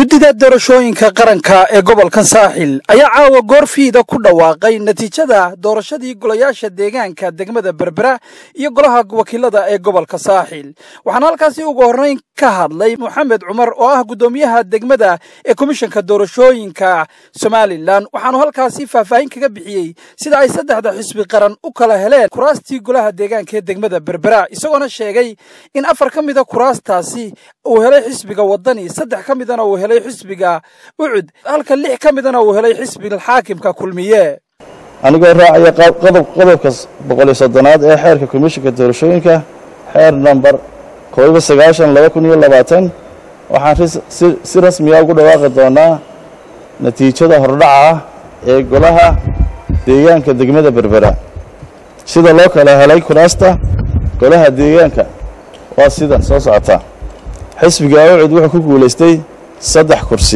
guddida doorashooyinka qaranka ee gobolkan saaxil ayaa caawa goorfiida ku dhawaaqay natiijada doorashadii golayaasha deegaanka degmada berbera iyo golaha wakiilada ee gobolka saaxil waxaana halkaasi ugu horreyn ka hadlay moxamed cumar oo ah guddoomiyaha degmada ee komishanka doorashooyinka somalilan waxaanu halkaasi faahfaahin kaga bixiyey sida ay saddexda xisbi qaran u kala heleen kuraastii golaha deegaanka ee degmada berbera isagoona sheegay in afar ka mida kuraastaasi uu helay xisbiga wadani saddex ka midana uu helay xisbiga ucud halka lix ka midana uu helay xisbiga xaakimka kulmiye anigoo raacaya qodob qodobka boqoliyo soddonaad ee xeerka komishinka doorashooyinka xeer namber koobiyo sagaashan laba kun iyo labaatan waxaan si rasmiya ugu dhawaaqi doonaa natiijada hordhaca ah ee golaha deegaanka degmada berbera sida loo kala helay kuraasta golaha deegaanka waa sidan soo socota xisbiga ucud wuxuu ku guulaystay saddex kursi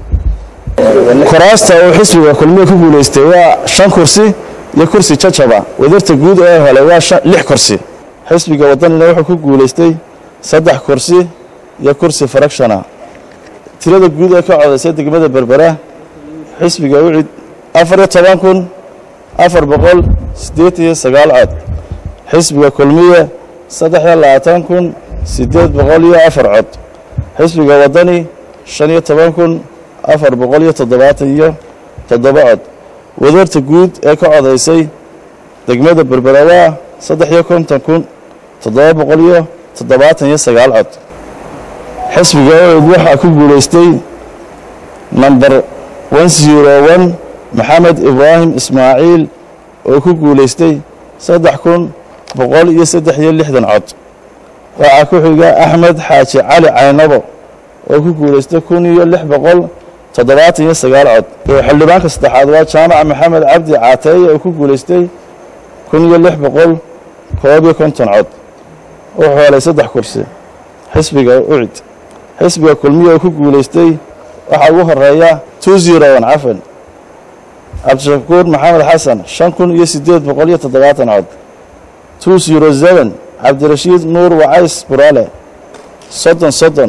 kuraasta uu xisbiga kulmiye ku guulaystay waa shan kursi iyo kursi jajaba wadarta guud ee helay waa lix kursi xisbiga wadanina wuxuu ku guulaystay saddex kursi iyo kursi farakshana tirada guud ee ka codaysay degmada berbera xisbiga ucid afar iyo toban kun afar boqol siddeetan iyo sagaal cod xisbiga kulmiye saddex iyo labaatan kun siddeed boqol iyo afar cod xisbiga wadani shan iyo toban kun afar boqol iyo toddobaatan iyo toddoba cod wadarta guud ee ka codaysay degmada berbera waa saddex iyo konton kun toddoba boqol iyo toddobaatan iyo sagaal cod xisbiga ucud waxaa ku guulaystay namber one zero one maxamed ibraahim ismaaciil oo ku guulaystay saddex kun boqol iyo saddex iyo lixdan cod waxaa ku xiga axmed xaaji cali caynabo oo ku guulaystay kun iyo lix boqol toddobaatan iyo sagaal cod xildhibaanka saddexaad waa jaamaca maxamed cabdi caateeye oo ku guulaystay kun iyo lix boqol koob iyo konton cod wuxuu helay saddex kursi xisbiga ucid xisbiga kulmiya oo ku guulaystay waxaa ugu horeeya two zero one cafan cabdishakuur maxamed xasan shan kun iyo siddeed boqol iyo toddobaatan cod two zero seven cabdirashiid nuur wacays buraale soddon soddon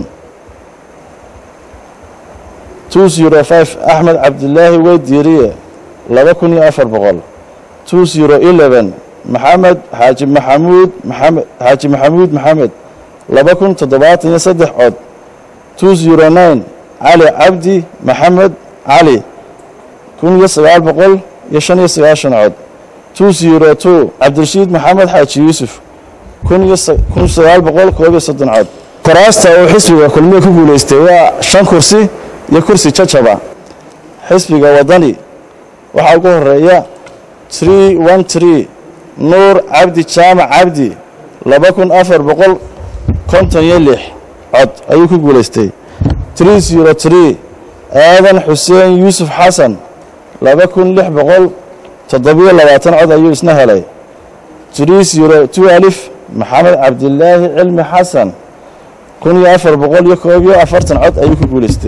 two zero five axmed cabdilaahi weydiiriye laba kun iyo afar boqol two zero eleven maxamed xaaji maxamuud maxamed xaaji maxamuud maxamed laba kun toddobaatan iyo saddex cod two zero nine cali cabdi maxamed cali kun iyo sagaal boqol iyo shan iyo sagaashan cod two zero two cabdirashiid maxamed xaaji yuusuf kun iyo kun sagaal boqol koob iyo soddon cod kuraasta uu xisbiga kulmiye ku guulaystay waa shan kursi iyo kursi jajaba xisbiga wadani waxaa ugu horeeya tree one tree nuur cabdi jaamac cabdi laba kun afar boqol konton iyo lix cod ayuu ku guulaystay tree zero tree aadan xuseen yuusuf xasan laba kun lix boqol toddobiyo labaatan cod ayuu isna helay tree zero two alif maxamed cabdilaahi cilmi xasan kun iyo afar boqol iyo koob iyo afartan cod ayuu ku guulaystay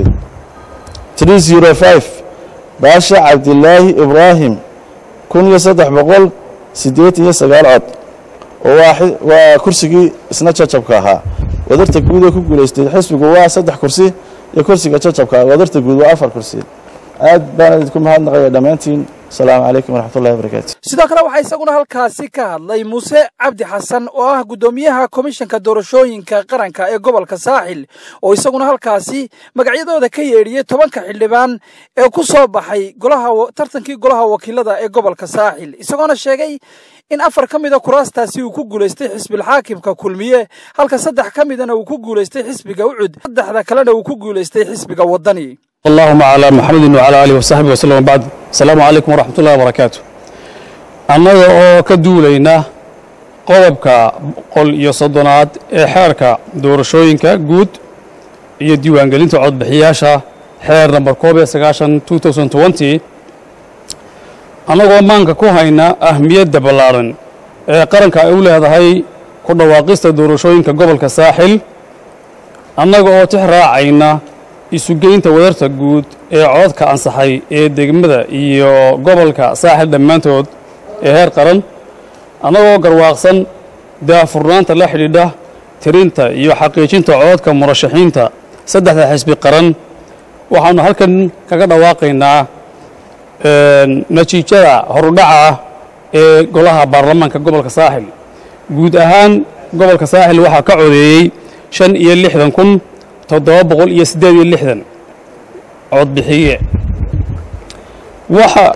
tree zero five baasha cabdilaahi ibraahim kun iyo saddex boqol siddeetan iyo sagaal cod oo waa kursigii isna jajabka ahaa wadarta guud ee ku guulaystay xisbigu waa saddex kursi iyo kursiga jajabka wadarta guud waa afar kursi aad baan idinku mahadnaqaya dhammaantiin asalaamu calaykum waraxmatullahi wabarakaatu sidoo kale waxaa isaguna halkaasi ka hadlay muuse cabdi xasan oo ah guddoomiyaha komishanka doorashooyinka qaranka ee gobolka saaxil oo isaguna halkaasi magacyadooda ka yeedhiyey tobanka xildhibaan ee ku soo baxay golaha tartankii golaha wakiilada ee gobolka saaxil isagoona sheegay in afar ka mida kuraastaasi uu ku guulaystay xisbilxaakimka kulmiye halka saddex ka midana uu ku guulaystay xisbiga ucud saddexda kalena uu ku guulaystay xisbiga wadani اللهم على محمد وعلى آله وصحبه وسلم بعد السلام عليكم ورحمة الله وبركاته annaga oo ka duulayna qodobka boqol iyo soddonaad ee xeerka doorashooyinka guud iyo diiwaangelinta codbixiyaasha xeer namber koob iyo sagaashan two thousand twenty annagoo maanka ku hayna ahmiyadda ballaaran ee qaranka ay u leedahay ku dhawaaqista doorashooyinka gobolka saaxil annaga oo tix raacayna isugeynta wadarta guud ee codadka ansaxay ee degmada iyo gobolka saaxil dhammaantood ee heer qaran annagoo garwaaqsan daafurnaanta la xidhiidha tirinta iyo xaqiijinta codadka murashaxiinta saddexda xisbi qaran waxaannu halkan kaga dhawaaqaynaa natiijada horudhaca ah ee golaha baarlamaanka gobolka saaxil guud ahaan gobolka saaxil waxaa ka codeeyey shan iyo lixdan kun toddoba boqol iyo siddeed iyo lixdan codbixiye waxa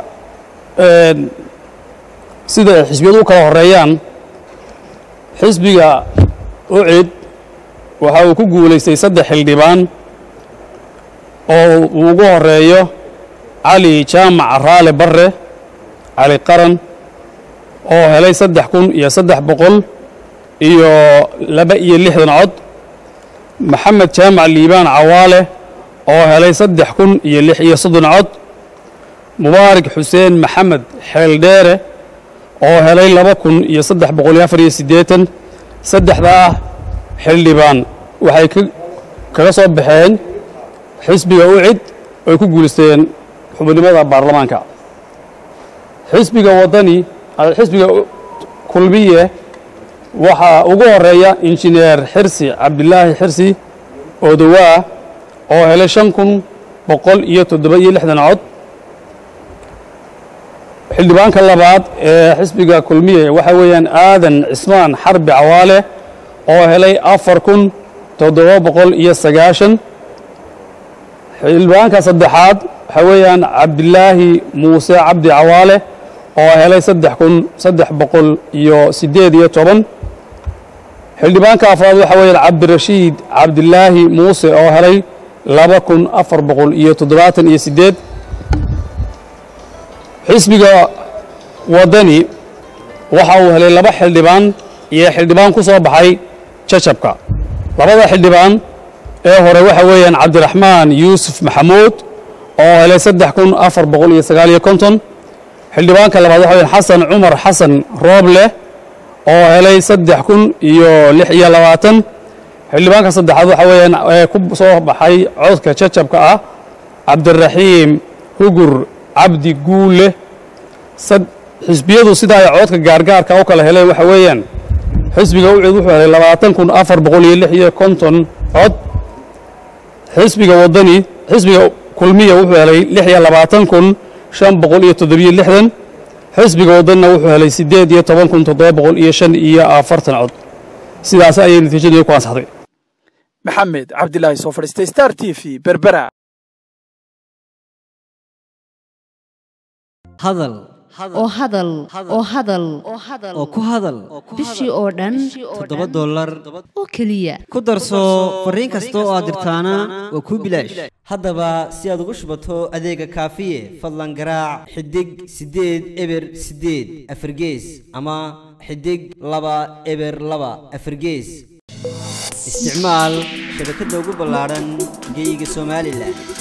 sida ay xisbiyadu u kala horeeyaan xisbiga ucid waxa uu ku guulaystay saddex xildhibaan oo uu ugu horeeyo cali jaamac raale barre cali qaran oo helay saddex kun iyo saddex boqol iyo laba iyo lixdan cod maxamed jaamac liibaan cawaale oo helay saddex kun iyo lix iyo soddon cod mubaarak xuseen maxamed xeeldheere oo helay laba kun iyo saddex boqol iyo afar iyo siddeetan saddexdaa xildhibaan waxay kaga soo baxeen xisbiga ucid oy ku guulaysteen xubinimada baarlamaanka xisbiga waddani xisbiga kulmiye waxaa ugu horeeya injineer xirsi cabdilaahi xirsi odowaa oo helay shan kun boqol iyo toddoba iyo lixdan cod xildhibaanka labaad ee xisbiga kulmiye waxa weeyaan aadan cismaan xarbi cawaale oo helay afar kun toddoba boqol iyo sagaashan xildhibaanka saddexaad waxa weeyaan cabdilaahi muuse cabdi cawaale oo helay saddex kun saddex boqol iyo siddeed iyo toban xildhibaanka afraad waxa weeyaan cabdirashiid cabdilaahi muuse oo helay laba kun afar boqol iyo toddobaatan iyo siddeed xisbiga waddani waxa uu helay laba xildhibaan iyo xildhibaan ku soo baxay jajabka labada xildhibaan ee hore waxa weeyaan cabdiraxmaan yuusuf maxamuud oo helay saddex kun afar boqol iyo sagaal iyo konton xildhibaanka labaad waxa weyaan xasan cumar xasan rooble oo helay saddex kun iyo lix iyo labaatan xildhibaanka saddexaad waxa weeyaan ee ku soo baxay codka jajabka ah cabdiraxiim hugur cabdi guule xisbiyadu sida ay codka gaargaarka u kala heleen waxa weeyaan xisbiga ucid wuxuu helay labaatan kun afar boqol iyo lix iyo konton cod xisbiga waddani xisbiga kulmiya wuxuu helay lix iyo labaatan kun shan boqol iyo toddobiyo lixdan xisbiga waddanina wuxuu helay siddeed iyo toban kun toddoba boqol iyo shan iyo afartan cod sidaas ayay natiijadu ku ansaxday maxamed cabdilaahi soo fadhiistay star t v berbera hadal oo hadal oo hadal oo ku hadal bishii oo dhan toddoba dollar oo keliya ku darso fariin kasta oo aad dirtaana waa kuu bilaash haddaba si aad ugu shubato adeega kaafiye fadlan garaac xidig siddeed eber siddeed afargees ama xidig laba eber laba afargees isticmaal shabakadda ugu ballaadhan geeyiga somalilan